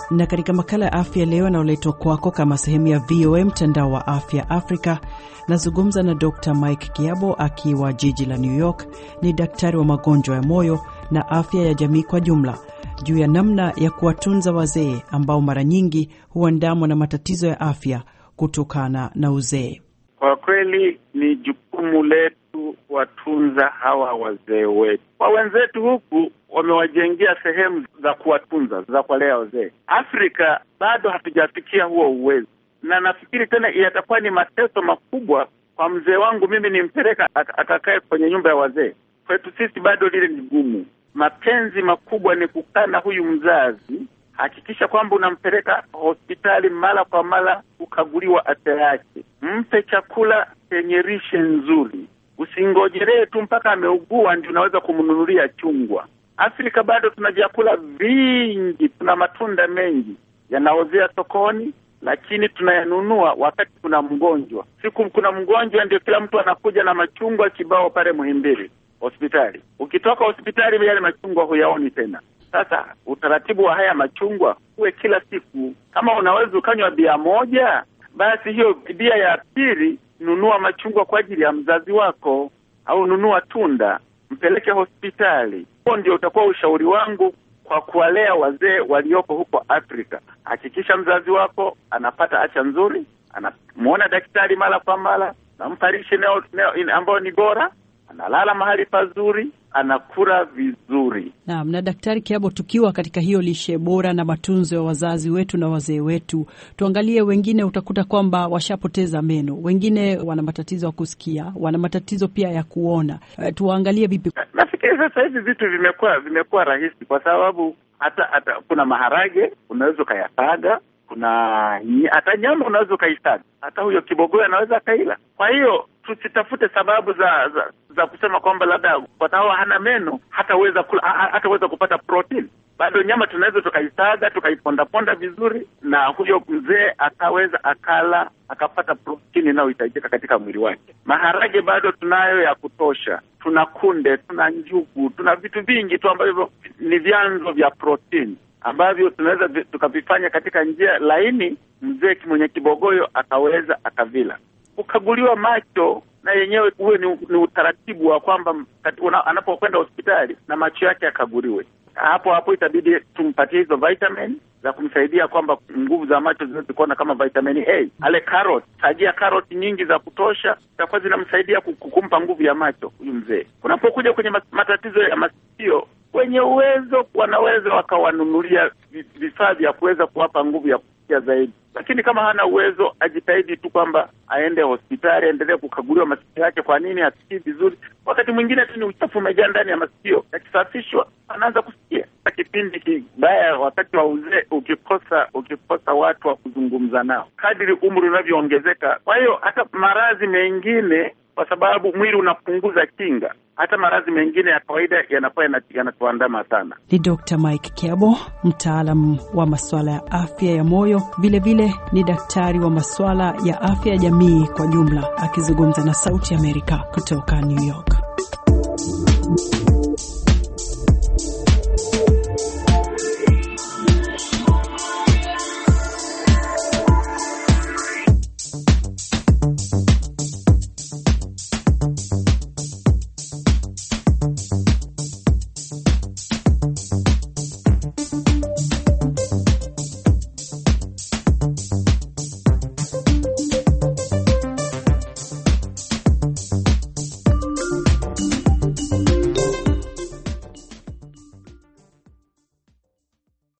Na katika makala ya afya leo yanayoletwa kwako kama sehemu ya VOA mtandao wa afya Afrika, nazungumza na Dr Mike Kiabo akiwa jiji la New York. Ni daktari wa magonjwa ya moyo na afya ya jamii kwa jumla, juu ya namna ya kuwatunza wazee ambao mara nyingi huandamwa na matatizo ya afya kutokana na uzee. Kwa kweli ni jukumu letu kuwatunza hawa wazee wetu. Kwa wenzetu huku wamewajengea sehemu za kuwatunza za kuwalea wazee. Afrika bado hatujafikia huo uwezo, na nafikiri tena yatakuwa ni mateso makubwa kwa mzee wangu mimi nimpeleka akakae kwenye nyumba ya wazee. Kwetu sisi bado lile ni gumu. Mapenzi makubwa ni kukaa na huyu mzazi, hakikisha kwamba unampeleka hospitali mara kwa mara kukaguliwa afya yake, mpe chakula chenye lishe nzuri. Usingojelee tu mpaka ameugua ndio unaweza kumnunulia chungwa. Afrika bado tuna vyakula vingi, tuna matunda mengi yanaozea sokoni, lakini tunayanunua wakati kuna mgonjwa. Siku kuna mgonjwa, ndio kila mtu anakuja na machungwa kibao pale Muhimbili hospitali. Ukitoka hospitali, yale machungwa huyaoni tena. Sasa utaratibu wa haya machungwa uwe kila siku. Kama unaweza ukanywa bia moja, basi hiyo bia ya pili nunua machungwa kwa ajili ya mzazi wako, au nunua tunda mpeleke hospitali. Huo ndio utakuwa ushauri wangu kwa kuwalea wazee walioko huko Afrika. Hakikisha mzazi wako anapata afya nzuri, anamwona daktari mara kwa mara, nampa lishe ambayo ni bora, analala mahali pazuri, anakula vizuri. Naam. Na Daktari Kiabo, tukiwa katika hiyo lishe bora na matunzo ya wazazi wetu na wazee wetu, tuangalie wengine, utakuta kwamba washapoteza meno, wengine wana matatizo ya kusikia, wana matatizo pia ya kuona. Uh, tuwaangalie vipi? Nafikiri sasa hivi vitu vimekuwa vimekuwa rahisi, kwa sababu hata hata kuna maharage unaweza ukayasaga, kuna hata nyama unaweza ukaisaga, hata huyo kibogoyo anaweza akaila. Kwa hiyo tusitafute sababu za za, za kusema kwamba labda kwa sababu hana meno hataweza kula, hataweza kupata protini. Bado nyama tunaweza tukaisaga tukaipondaponda vizuri, na huyo mzee akaweza akala akapata protini inayohitajika katika mwili wake. Maharage bado tunayo ya kutosha, tuna kunde, tuna njugu, tuna vitu vingi tu ambavyo ni vyanzo vya protini ambavyo tunaweza tukavifanya katika njia laini, mzee mwenye kibogoyo akaweza akavila kukaguliwa macho na yenyewe huwe ni, ni utaratibu wa kwamba anapokwenda hospitali na macho yake akaguliwe. Hapo hapo itabidi tumpatie hizo vitamin za kumsaidia kwamba nguvu za macho zinaweza kuona kama vitamin A. Ale carrot, tajia carrot nyingi za kutosha, zitakuwa zinamsaidia kumpa nguvu ya macho huyu mzee. Kunapokuja kwenye matatizo ya masikio, wenye uwezo wanaweza wakawanunulia vifaa vya kuweza kuwapa nguvu ya kusikia zaidi lakini kama hana uwezo ajitahidi tu kwamba aende hospitali, aendelee kukaguliwa masikio yake. Kwa nini hasikii vizuri? Wakati mwingine tu ni uchafu umejaa ndani ya masikio, yakisafishwa anaanza kusikia. Kipindi kibaya wakati wa uzee, ukikosa ukikosa watu wa kuzungumza nao kadiri umri unavyoongezeka. Kwa hiyo hata maradhi mengine, kwa sababu mwili unapunguza kinga, hata maradhi mengine ya kawaida yanakuwa yanatuandama sana. Ni Dr. Mike Kiabo, mtaalam wa masuala ya afya ya moyo, vilevile ni daktari wa masuala ya afya ya jamii kwa jumla, akizungumza na Sauti Amerika kutoka New York.